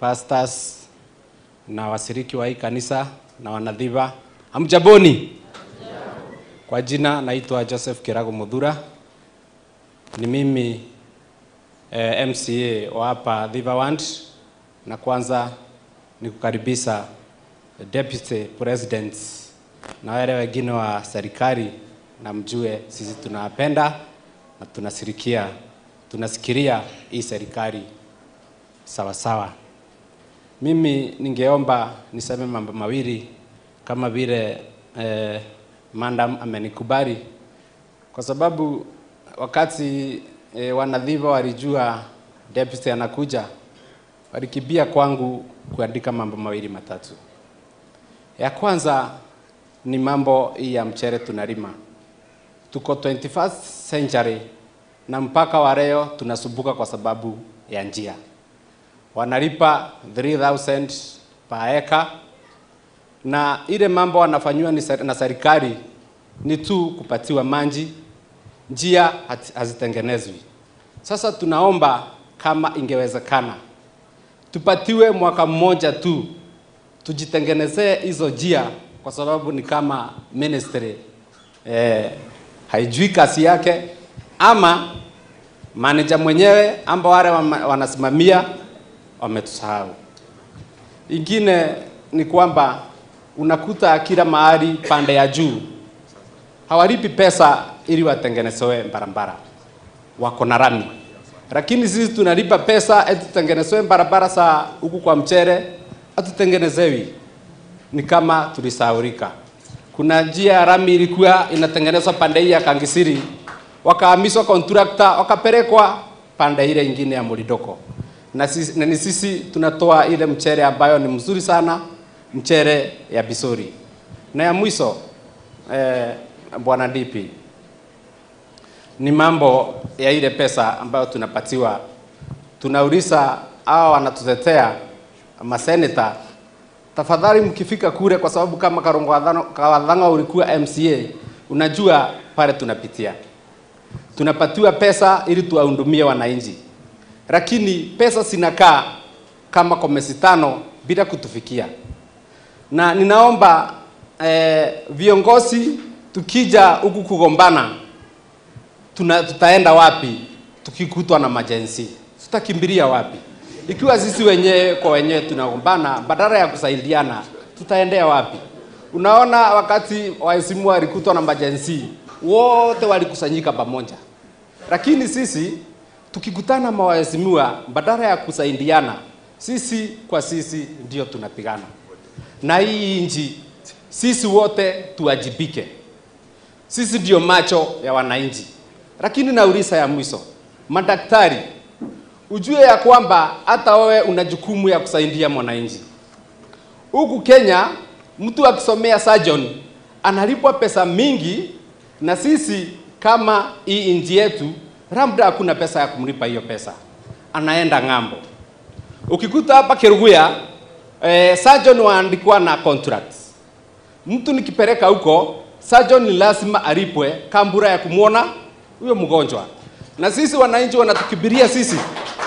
pastors na washiriki wa hii kanisa na wanadhiva, hamjaboni? Kwa jina naitwa Joseph Kirago Mudhura, ni mimi eh, MCA wa hapa Dhiva Ward, na kwanza ni kukaribisha Deputy President na wale wengine wa serikali, na mjue sisi tunawapenda na tunasirikia tunasikiria hii serikali sawa sawa. Mimi ningeomba niseme mambo mawili kama vile eh, madam amenikubali, kwa sababu wakati eh, wanadhiva walijua deputy anakuja, walikimbia kwangu kuandika mambo mawili matatu. Ya kwanza ni mambo hii ya mchere tunalima, tuko 21st century na mpaka wa leo tunasumbuka kwa sababu ya njia. Wanalipa 3000 per acre na ile mambo wanafanywa ni ser- na serikali ni tu kupatiwa maji, njia hati- hazitengenezwi. Sasa tunaomba kama ingewezekana tupatiwe mwaka mmoja tu tujitengenezee hizo njia, kwa sababu ni kama ministry eh, haijui kazi yake ama manager mwenyewe amba wale wama- wanasimamia wametusahau. Ingine ni kwamba unakuta kila mahali pande ya juu hawalipi pesa ili watengenezewe barabara, wako na rami, lakini sisi tunalipa pesa eti tutengenezewe barabara za huku kwa mchere, hatutengenezewi. Ni kama tulisahaulika. Kuna njia ya rami ilikuwa inatengenezwa pande hii ya Kangisiri, wakahamishwa contractor, wakapelekwa pande ile ingine ya Mulidoko, na sisi, na ni sisi tunatoa ile mchere ambayo ni mzuri sana, mchere ya Bisori. Na ya mwisho eh, bwana DP ni mambo ya ile pesa ambayo tunapatiwa. Tunauliza hawa wanatutetea maseneta, tafadhali mkifika kule, kwa sababu kama Karongo Wadhano- Kawadhanga ulikuwa MCA, unajua pale tunapitia, tunapatiwa pesa ili tuwahudumie wananchi, lakini pesa zinakaa kama komesi tano bila kutufikia na ninaomba eh, viongozi tukija huku kugombana tuna, tutaenda wapi tukikutwa na majensi? Tutakimbilia wapi? Ikiwa sisi wenyewe kwa wenyewe tunagombana, badala ya kusaidiana, tutaendea wapi? Unaona, wakati waheshimiwa walikutwa na majensi, wote walikusanyika pamoja, lakini sisi tukikutana na waheshimiwa, badala ya kusaidiana, sisi kwa sisi ndio tunapigana na hii nchi sisi wote tuwajibike. Sisi ndio macho ya wananchi. Lakini nauliza ya mwisho, madaktari, ujue ya kwamba hata wewe una jukumu ya kusaidia mwananchi. Huku Kenya mtu akisomea surgeon analipwa pesa mingi, na sisi kama hii nchi yetu labda hakuna pesa ya kumlipa hiyo pesa, anaenda ng'ambo. Ukikuta hapa Keruguya eh, surgeon waandikwa na contracts. Mtu nikipeleka huko surgeon ni lazima alipwe kambura ya kumwona huyo mgonjwa, na sisi wananchi wanatukibiria sisi,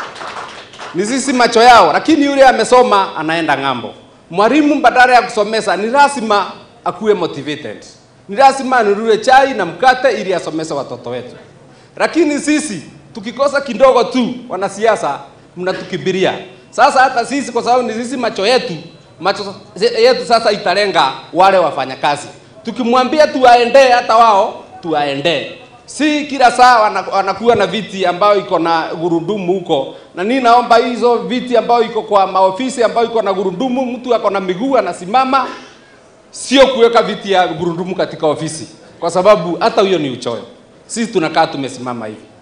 ni sisi macho yao, lakini yule amesoma anaenda ng'ambo. Mwalimu badala ya kusomesa ni lazima akuwe motivated, ni lazima anunue chai na mkate ili asomese watoto wetu, lakini sisi tukikosa kidogo tu, wanasiasa mnatukibiria. Sasa hata sisi kwa sababu ni sisi macho yetu, macho yetu sasa italenga wale wafanyakazi. Tukimwambia tuwaendee, hata wao tuwaendee. Si kila saa wana- wanakuwa na viti ambayo iko na gurudumu huko, na nini, naomba hizo viti ambayo iko kwa maofisi ambayo iko na gurudumu, mtu ako na miguu anasimama, sio kuweka viti ya gurudumu katika ofisi, kwa sababu hata huyo ni uchoyo. Sisi tunakaa tumesimama hivi.